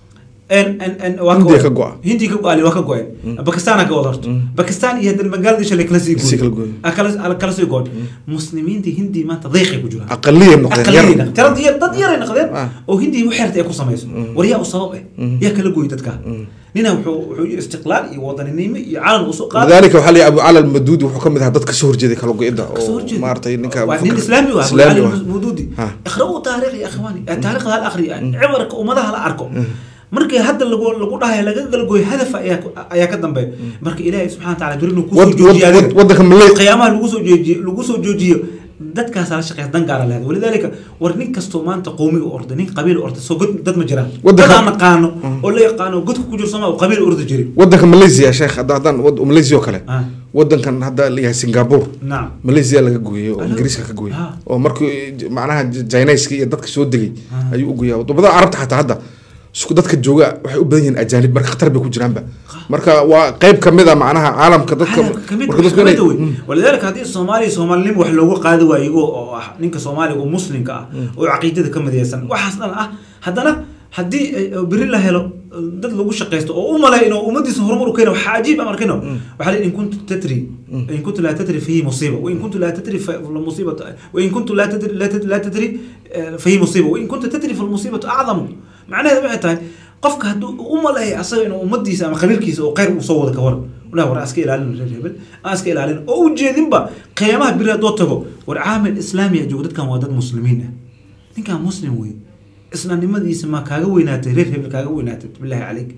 En- en- en- waa Hindiya go-ay. ka go-a. hindiya ka go-a waa ka go-een bakistan ka wada horto bakistan iyo haddana bangladesh la kala sii Sii kala gooy gooy. Ah, kala ah, kala sii gooy muslimiinta hindi maanta dayqay ku jiraan aqaliyay noqdeen yar aqaliyayna tirada yar dad yaray noqdeen Ah. oo hindi u xeerta ay ku samayso war yaa u sabab eh yaa kala gooy dadka nina wuxuu wuxuu yiri istiqlaal iyo wadaninimo iyo calan uu soo qaaday lidaalika waxaa leeyahay abu cala almaduudi wuxuu ka mid ahaa dadka soo horjeeday kala go-ida kasoo oo horjeeda. maaragtay ninka waa nin mufakir- islaami ah islaami علي ah. المودودي ها. اقرأوا تاريخ يا اخواني التاريخ هذا الاخري عبرك ومدها لا اركو markii hadda lagu lagu dhahay laga galgooy hadaf ayaa ku- ayaa ka dambeeya marka ilaahay subxana wa taala durinu kusoo Wad- wad- joojiyo wad- adiga wadanka malay qiyaamaha lagu soo joojiyo lagu soo joojiyo dadkaas la shaqeeya dan gaara leedahay walidaalika war nin kastoo maanta qowmiga orda nin qabiil orda soo god dad ma jiraan Wadanka- dad aan naqaano oo la yaqaano godka ku jiro sooma oo qabiil orda jiri wadanka malaysia sheekh hadda haddaan wad- malaysia oo kale Ah. wadankan hadda layahay singapore nacam malaysia laga gooyey oo Alo. ingiriiska ka gooyey Ah. oo markii j- macnaha jinayska iyo dadka soo degay Ah. ayuu u gooyaa wadamada carabta xataa hadda isku dadka jooga waxay u badan yihiin ajaanib marka khatar bay ku jiraanba marka waa qayb kamid a macnaha caalamka dadka caalamka kamid marka wax dadku inay- kamid wey walidaalika haddii soomaaliya soomaalinimo wax loogu qaadi waayo iyagoo oo ah ninka soomaaliga oo muslimka ah oo caqiidada ka midaysan waxaas dhan ah haddana haddii ay- oo beri la helo dad lagu shaqaysto oo u malay inuu ummadiisa horumar u keena waxaa cajiib am arkino waxaa la in kuntu tatri in kuntu laa tatri fahi musiiba wain kuntu laa tatri famusiibatu wain kuntu laa tatri laa tatri- laa tatri eh, fahi musiiba wain kuntu tatri falmusiibatu acdamu macnaheedu waxay tahay qofka hadduu u maleeya asaga inuu ummadiisa ama qabiilkiisa oo khayr uu soo wada ka waran walahi war aan iska ilaalin reer hebel aan iska ilaalin oo ujeedinba qiyaamaha biri haddoo tago war caamil islaami ah joogo dadkan waa dad muslimiin ah ninkan muslim wey islaamnimadiisa ma kaaga weynaatay reer hebel kaaga weynaatay bilaahi caleyk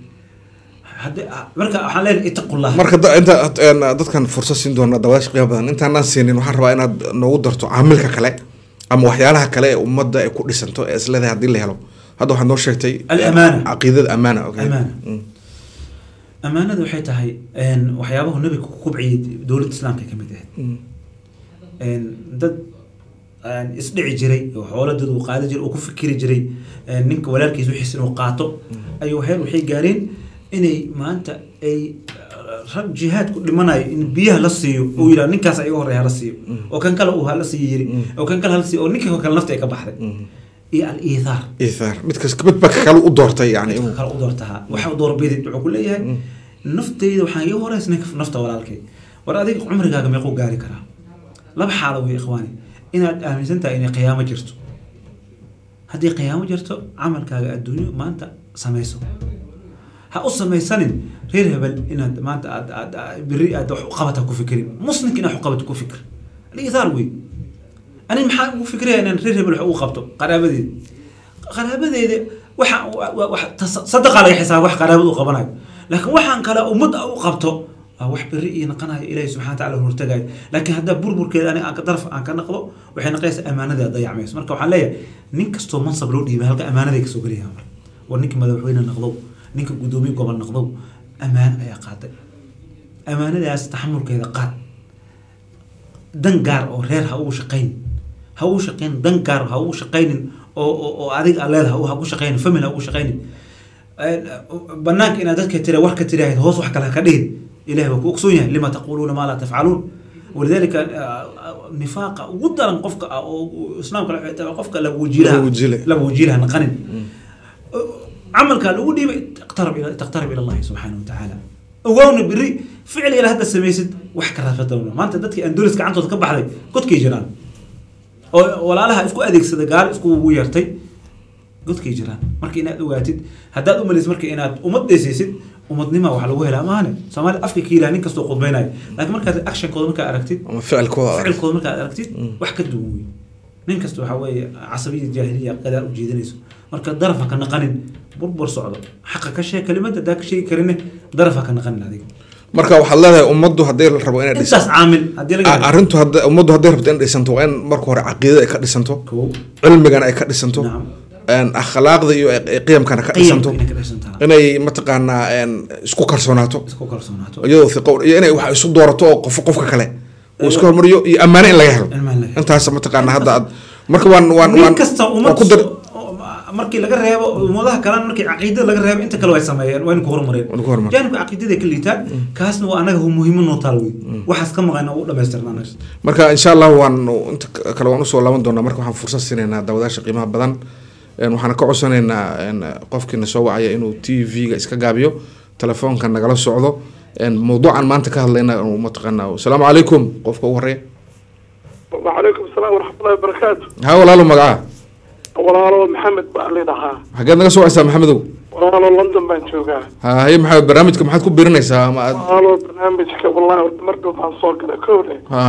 hadde marka waxaan leenahay itaqullah marka da- inta een, dadkan fursad siin doona daawadaasha qiimo badan intaanaan siinin waxaan rabaa inaad noogu darto caamilka kale ama waxyaalaha kale ee ummadda ay ku dhisanto ee isleedahay haddii la helo hadda waxaad noo sheegtay Al-amaana. caqiidada amaana okay. Amaana. Mm. amaanada waxay tahay een, waxyaabahu nabiga ku kubciyay dowladda islaamka ka mid ahayd Mm. een, dad een, isdhici jiray oo xoolo dad uu qaadi jiray oo ku fikiri jiray een, ninka walaalkiisa wixiisa inuu qaato ayuu heer waxay gaareen inay maanta ay uh, rag jihaad ku dhimanayo in biyaha la siiyo oo yidhaha ninkaas iga horreeya hala siiyo oo kan kale uu hala siiyo yiri oo kan kale hala siiyo oo ninka kale nafta ay ka baxday iyo al-iithaar iithaar midkas mid baa ka kale u doortay yani inuu kale u doortahaa waxa u doorbidid wuxuu ku leeyahay naftayda waxaan iga horeysa ninka nafta walaalkay war adiga cumrigaaga meequu gaari karaa laba xaalo wey ikhwaani inaad aaminsan tahay inay qiyaamo jirto haddii qiyaamo jirto camalkaaga adduunyo maanta samayso ha u samaysanin reer hebel inaad maanta aad aad aad- beri aad wax u qabata ku fikirin muslimka inaad wax u qabato ku fikir aliithaar wey ani maxaa ugu fikraya inaan reer hebel wax ugu qabto qaraabadeeda qaraabadeeda waxa wa- wa- wax tas- sadaqa laga xisaaba wax qaraabada u qabanayo laakiin waxaan kale ummad u qabto waa wax beri ii naqanayo ilaahay subxana wa taala hortagayo laakiin haddaa burburkeeda ani aan ka daraf aan ka naqdo waxay naqaysaa amaanada dayacmayso marka waxaan leeyahay nin kastoo mansab loo dhiibay halka amaanaday kasoo gelaya mar war ninka madaxweyne naqdow ninka guddoomiye gobol naqdow ammaan ayaa qaaday amaanadaas taxamulkeeda qaad dan gaar oo reer ha ugu shaqayn ha ugu shaqayn dan gaar ha ugu shaqaynin oo oo oo adiga aa leedahay ha ugu shaqaynin family ha ugu shaqaynin banaanka inaad dadka tira warka tiraahid hoos wax kale ha ka dhihin ilahi waa ku ogsoon yahay lima taquluuna maa laa tafcaluun walidalika nifaaqa ugu daran qofka ah oo islaamka la xigta qofka laba wajiilaha Laba wajiile. laba wajiilaha naqanin camalkaa lagu dhiibay iqtarab ila taqtarab ila allahi subxaana wa tacaala ogaawna beri ficil ila hadda samaysid wax ka raafadawna maanta dadkii andulis gacantooda ka baxday godkay jiraan oo walaalaha isku adeegsada gaal isku ugu yeertay godkay jiraan marka inaad ogaatid haddaad umalaysid marka inaad ummad dheesaysid ummadnima wax lagu helaa maahane soomaalida afka ka yilaha nin kastoo khudbaynayo laakiin markaad actionkooda markaad aragtid ama ficilkooda adag. ficilkooda markaad aragtid wax ka duwan wey nin kasta waxaa weeye casabiya jaahiliya qadaar u jeedinayso marka daraf ha ka naqanin burbur socdo xaqa ka sheeg kelimada haddaa ka sheegi karine daraf ha ka naqanin adiga marka waxaad leedahay ummaddu haddii la rabo inay dhisan intaas caamil haddii laga A- arrintu hadda ummaddu hadday rabto in dhisanto waa in marka hore caqiidada ay ka dhisanto kow cilmigana ay ka dhisanto Nacam. een, akhlaaqda iyo ay- qiyamkana ka dhisanto qiyamka inay ka dhisantaa inay mataqaanaa een, isku kalsoonaato isku kalsoonaato iyadoo fiqo iyo inay wax isu doorato oo qof qofka kale uu iska hormariyo iyo ammaano in laga helo Ammaan laga helo. intaas mataqaanaa hadda aad marka waan waan nin waan kasta waan ummad ku dar markii laga reebo ummadaha kalena markii caqiidada laga reebo inta kale way sameeyeen waa in ku horumareen Waa in ku horumareen. jaanibka caqiidada ay ka liitaan kaasna waa anaga muhiimo noo taal wey waxaas ka maqan u dhamaystirna anaga marka insha allah waan inta kale waan usoo laaban doonaa marka waxaan fursad siinaynaa daawadaasha qiimaha badan een, waxaan ka codsanaynaa een, qofkiina soo wacaya inuu t v-ga iska gaabiyo telefoonka nagala socdo een, mawduucan maanta ka hadlayna inuu mataqaanaa asalaamu calaykum qofka ugu horeeya وعليكم السلام ورحمة الله وبركاته ha walaalo magaca walaalo maxamed baa lidhahaa xageed naga soo wacaysaa maxamedow walaalo london baan joogaa ha haye maxaa barnaamijka maxaad ku birinaysaa ama aad walaalo barnaamijka wallahi horta mar dhow baan soo galay kowle ha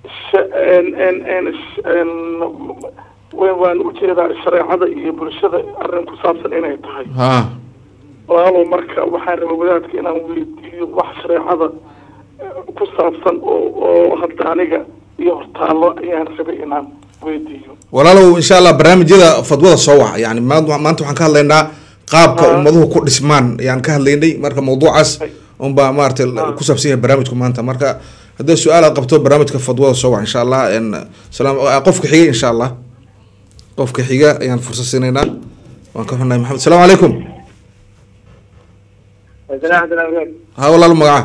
waan ujeedaa shareecada iyo bulshada arrin ku saabsan inay tahay ha walaalo marka waxaan rabay wadaadka inaan weydiiyo wax shareecada ku saabsan oo oo hadda aniga iyo hortaallo ayaan rabay inaan weydiiyo walaalow insha allah barnaamijyada fadwada soo wac yani maanta maanta waxaan ka hadlaynaa qaabka Ah. ummaduhu ku dhismaan ayaan ka hadlaynay marka mawduucaas unbaa maaragtay Ah. ku saabsan yahay barnaamijku maanta marka haddii su-aal aad qabto barnaamijka fadwada soo wac insha allah en salaam ah, qofka xiga insha allah qofka xiga ayaan fursad siinaynaa waan ka xunnahay maxamed asalaamu calaykum ha walaalo magaca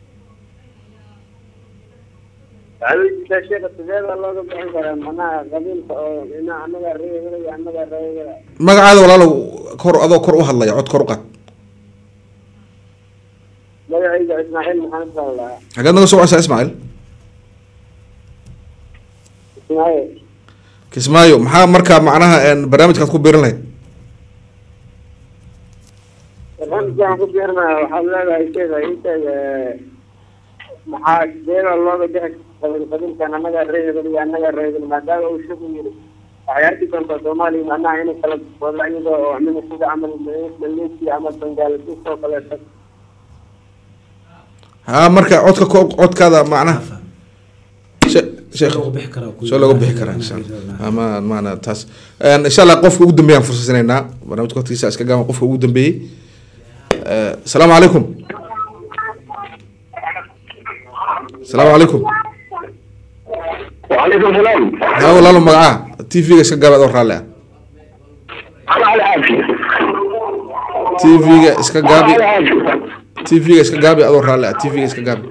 sheeka sideeda looga bixin karaa manaha qabiilka oo ina anaga reebada iyo anaga reebada magacaada walaalow kor adoo kor u hadlaya cod kor u qaad magacayga ismaaciil maxamed baa lahaa xageed naga soo wacaysaa ismaaciil ismaaciil kismaayo maxaa marka macnaha en barnaamijkaad ku biirin lahayd barnaamijka waxaan ku biirnaa waxaad leedahay sheega inteeda maxaa sideeda looga bixi qabiil qabiilkan anaga reebada iyo anaga reebada maadaama uu shaku yiri waxay arki doontaa soomaaliya macnaha inay kala wada iyadoo oo mina sida camal maleesiya ama bangaaladis oo kaleeto ha marka codka ko codkaada macnaha she- sheekh looga bixi karaa kuwa- soo looga bixi karaa insha allah ama maana taas En, insha allah qofka ugu dambeeyaan fursasinaynaa barnaamijka waqtigiisa iska gaaban qofka ugu dambeeyey Eh, asalaamu calaykum asalaamu calaykum وعليكم السلام ha walaalo magaca t v-ga iska gaaba adoo raalli ah انا على عافيه t v-ga iska gaabi على عافيه t v-ga iska gaabi adoo raalli ah t v-ga iska gaabi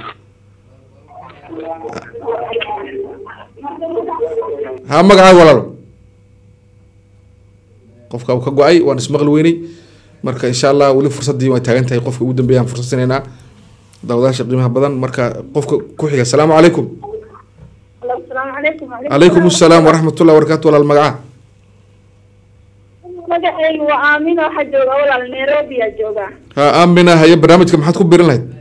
ha magacaa walaalo qofka uu ka go-ay waan ismaqli weynay marka insha allah weli fursaddii way taagan tahay qofka ugu dambeeyaan fursad sinaynaa daawadaasha qiimaha badan marka qofka ku xiga asalaamu calaykum asalaamu calaykum calaykum assalaam waraxmatullahi wabarakaatu walaal magaca magacaygu waa aamina waxaa jooga walaal nairobi aa jooga ha aamina haye barnaamijka maxaad ku birin lahayd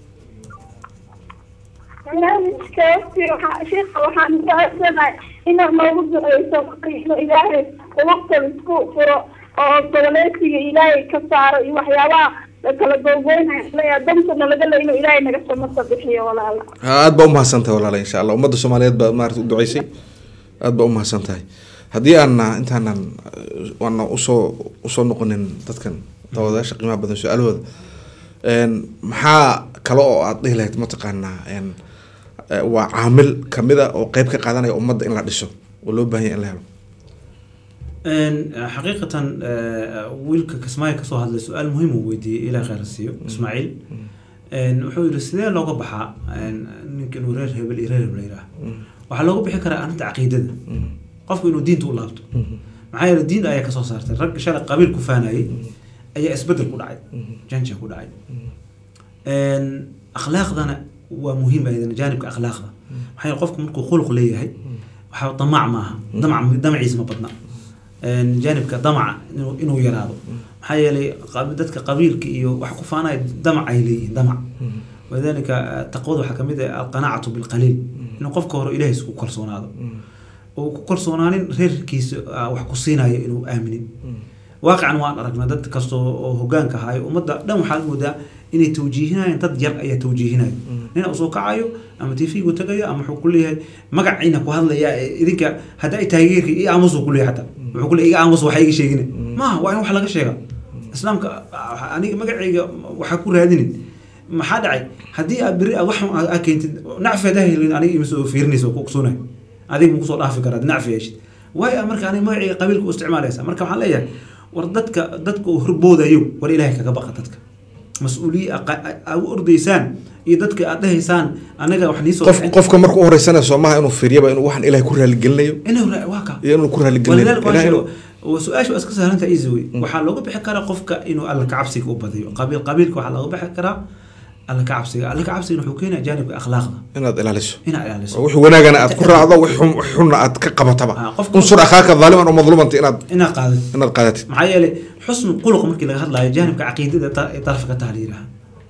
barnaamijka waqti waxaa sheekha waxaan jecesanahay inaad noogu duceyso inuu ilaahay waqtan isku furo oo goboleedsiga ilaahay ka saaro iyo waxyaabaha kala googooynaya leeyahay dantuna laga le inuu ilaahay naga samata bixiyo walaala aad baa umahadsan tahay walaala insha allah ummadda soomaaliyeed baa maarata u duceysay aad baa umahadsan tahay haddii aanna intaanan eh, waana usoo usoo noqonin dadkan daawadayaasha qiimaha badan su-aalahooda een, maxaa kale oo aad dhihi lahayd mataqaanaa een, eh, waa caamil kamid a oo qeyb ka qaadanaya ummadda in la dhiso oo loo baahan yahay in la helo Een, xaqiiqatan eh, wiilka kismaayo kasoo hadlay su-aal muhiim uu weydiiyey ilaa khayr ha siiyo ismaaciil Een, wuxuu yihi sidee looga baxaa een, ninka inuu reer hebel iyo reer hebel yidhaah waxaa looga bixi karaa arrinta caqiidada qofku inuu diinta u laabto maxaa yeele diin ayaa kasoo saartay rag shalay qabiil ku faanayay ayaa isbedel ku dhacay janja ku dhacay Een, akhlaaqdana waa muhiim ayadana jaanibka akhlaaqda maxaa yeele qofku markuu khuluq leeyahay waxaa damac maaha damac damaciisa ma badna Een, jaanibka damaca inuu inuu yaraado maxaa yeelay qab- dadka qabiilka iyo wax ku faanaya damac ay leeyihiin damac walidaalika eh, taqwada waxaa kamid ah alqanaacatu bilqaliil inuu qofka hore ilaahay isku kalsoonaado oo ku kalsoonaanin reerkiisa ah, wax ku siinayo inuu aaminin waaqican waan aragnaa dad kastoo oo hogaanka haayo ummadda dhan waxaad moodaa inay tawjiihinayaan dad yar ayaa tawjiihinayo nina usoo kacayo ama tv-gu tagayo ama wuxuu ku leeyahay magaciina ku hadlaya ee idinka hadda ay taageerka ii aamusu ku leeyahay xataa wuxuu ku leeyahay iga aamus waxa iga sheegina maaha waa in wax laga sheega islaamka ah, aniga magacayga waxaa ku raadinin maxaa dhacay haddii aad beri aad wax aa keentid nacfi hadaa helin aniga ima soo fiirinaysa oo ku ogsoonay adiga ma kusoo dhaafi karaa nacfi yeeshid waayo marka aniga magacayga qabiilka u isticmaalaysa marka waxaan leeyahay war dadka dadka uu horboodayo war ilaahay kaga baqa dadka mas-uuliye aa u ordaysaan iyo dadka aad dhahaysaan anaga wax niisoo qof qofka marka u horeysana soomaha inuu fiiryaba inuu waxaan ilahay ku raaligelinayo inuu ra- waa ka iyo inuu ku raaligelinayo walidaalika waan Ilahay sheego inuu- waa su-aasha waa iska sahlanta easy way waxaa looga bixi karaa qofka inuu alla kacabsiga u badiyo qabiil qabiilka waxaa looga bixi karaa alla kacabsiga alla kacabsiga wuxuu keenaya jaanibka akhlaaqda inaad ilaaliso inaad ilaaliso wixii wanaagana aad ku raacdo wixii xun- wixii xunna aad ka qabataba Ah, qofka- unsur akhaaka dhaaliman oo madluumanta inaad inaad qaadid inaad qaadatid maxaa yeelay xusnu quluq markii laga hadlayo jaanibka caqiidada ta- ee darafka taha la yidhaha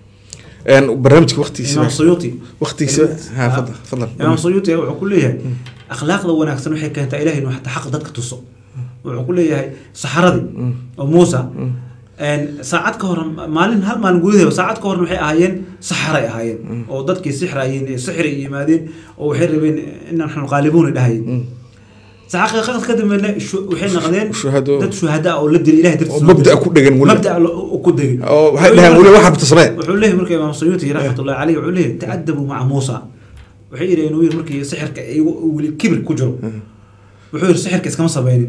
Een, barnaamijka waqtigiisa imaam suyuuti waqtigiisa ha fadal fadal imaam suyuuti wuxuu ku leeyahay akhlaaqda wanaagsan waxay keentaa ilahay inuu xataa xaq dadka tuso wuxuu ku leeyahay saxaradii oo muusa een, saacad ka hor maalin hal maalin gudaheeda saacad ka horna waxay ahaayeen saxaray ahaayeen oo dadkii sixrayeen ee sixri yimaadeen oo waxay rabeen in naxnu qaalibuuna dhahayeen saxaqiiqad ka dambeena shu- waxay noqdeen Shuhado. dad shuhada oo la dilay ilahay oo dartiisa mabda ku dhegan weli mabda ku degay oo waxay dhaheen weli waxa rabta samee wuxuu leeyahay marka imaam suyuuti raxmatullahi caleyh wuxuu leeyahay ta'adabuu maca muusa waxay yidhaheen uu yidhi markii sixirka iyagu weli kibir ku jiro wuxuu yidhi sixirka iskama samaynin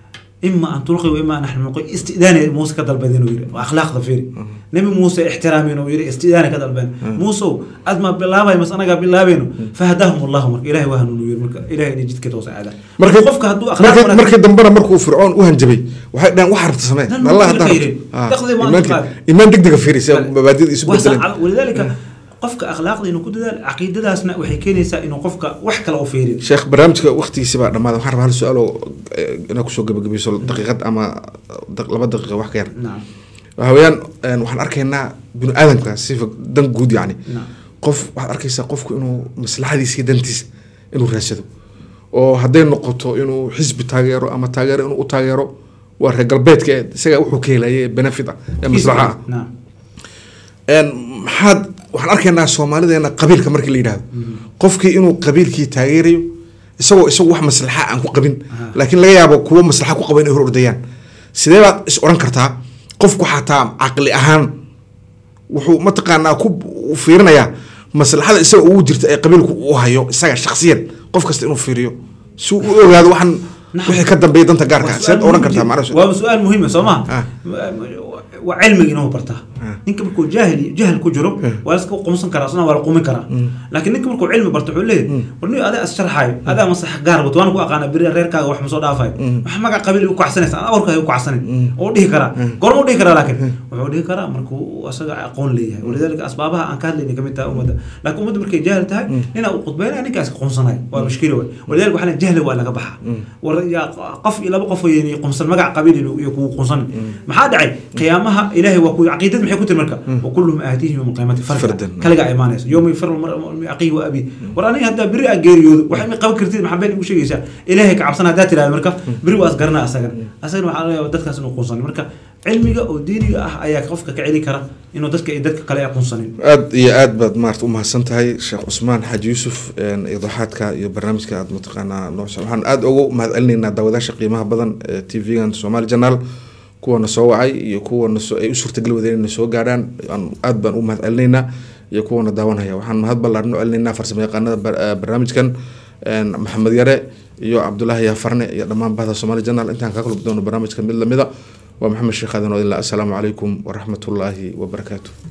ima an tulqi wa ima an naxnu nulqi istidaana muuse ka dalbadeen uu yidhi waa akhlaaqda fiiri nabi muuse ixtiraameen uu yidhi istidaana ka dalbeen muusow aad ma bilaabay mas anagaa bilaabayno fahadaahum allahu marka ilahay waa hanuun uu yidhi marka ilahay inay jidka toos aadaan markii qofka hadduu akhlaaq markii wanaagsan- markii dambena markuu fircoon u hanjabay waxay dhaheen waxa rabta samee Nan allah ma haddaa firka rabto yidhi. Ah, Daqdii ma iimaanka- antiqaadi. iimaan degdega fiiri si mabaadida isu Waa bedelan sax- walidaalika qofka akhlaaqda inuu ku dadaal caqiidadaasna waxay keenaysaa inuu qofka wax kale u fiirin sheekh barnaamijka waqtigiisa baa dhammaaday waxaan rabaa hal su-aal oo eh, inaad kusoo gabagabayso daqiiqad ama daq- laba daqiiqa wax ka yar nacam waxa weeyaan een, waxaan arkaynaa binu aadamka sifa dan guud yacni nacam qof waxaad arkaysaa qofku inuu maslaxadiisa iyo dantiisa inuu raadsado oo hadday noqoto inuu xisbi taageero ama taageero inuu u taageero waa reer galbeedka ee isaga wuxuu ka helaya ee benefit ah ee maslaxa ah nacam een maxaad waxaan arkaynaa soomaalideena qabiilka markii la yidhahdo qofkii inuu qabiilkii taageerayo isagoo isagu wax maslaxa aan ku qabin Aha. laakiin laga yaabo kuwo maslaxa ku qaba inay hor ordayaan sidee baad is odhan kartaa qofku xataa caqli ahaan wuxuu mataqaanaa ku u fiirinayaa maslaxada isaga ugu jirta ee qabiilku uu hayo isaga shakhsiyan qof kasta inuu fiiriyo si uu u ogaado waxaan Nacam. wixii ka dambeeya danta gaarka Waa ah sidaad su'aal odhan muhiim kartaa jid- macnaha waa su-aal muhiima soo Ah. maha waa cilmiga inuu bartaa Ah. ninka markuu jaahil jahal ku jiro waa iska qumsan karaa isna waa la qumin karaa laakiin ninka markuu cilmi barto wuxuu leeyahay war nin adaa is sharxaayo adaa maslaxa gaar wato waan ku aqaana beri reerkaaga wax ma soo dhaafayo wax magac qabiil u kacsanaysa aan awarkaaga u kacsanin oo dhihi karaa goorma u dhihi karaa laakiin wuxuu dhihi karaa markuu asaga aqoon leeyahay walidaalika asbaabaha aan ka hadlayna kamid tahay ummadda laakiin ummadda markay jaahil tahay nina uu khudbeynaya ninkaas qumsanayo waa mushkila wey walidaalika waxaa jahli waa laga baxaa war yaa qof iyo laba qof weyn qumsan magac qabiil iyo kugu qumsan maxaa dhacay qiyaamaha ilaahay waa ku caqiidad maxay ku tiri marka wa kulluhum aatiihim yawma alqiyaamati fardan Fardan. kaliga imaanaysa yawma yafiru almar'u min aqiihi wa abiihi war aniga haddaa beri aa geeriyoodo waxay ma qaban kartid maxaa been igu sheegaysaa ilaahay ka cabsana haddaa tirahda marka beri waa asgarana asagana asagana waxaa laga yaabaa dadkaas inuu qunsan marka cilmiga oo diiniga ah ayaa qofka ka celin kara inuu dadka iyo dadka kale aqoonsanin aada iyo aada baad maarata umahadsan tahay sheekh cusmaan xaaji yuusuf idaxaadka iyo barnaamijka aad mataqaanaa noo waxaan aada ugu mahad celinaynaa daawadaasha qiimaha badan ee t v-gan somali journal kuwana soo wacay iyo kuwana ay u suurtagal wadeen inay soo gaadhaan aada baan u mahad celinaynaa iyo kuwana daawanhaya waxaan mahad ballaaran u celinaynaa farsamo yaqaanada barnaamijkan maxamed yare iyo cabdulaahi yaafarne iyo dhammaan bahda somali journal intaan kaa kulmi doono barnaamijka mid lamida waa maxamed sheekh aadan oo ilaa assalaamu calaykum waraxmatullaahi wabarakaatu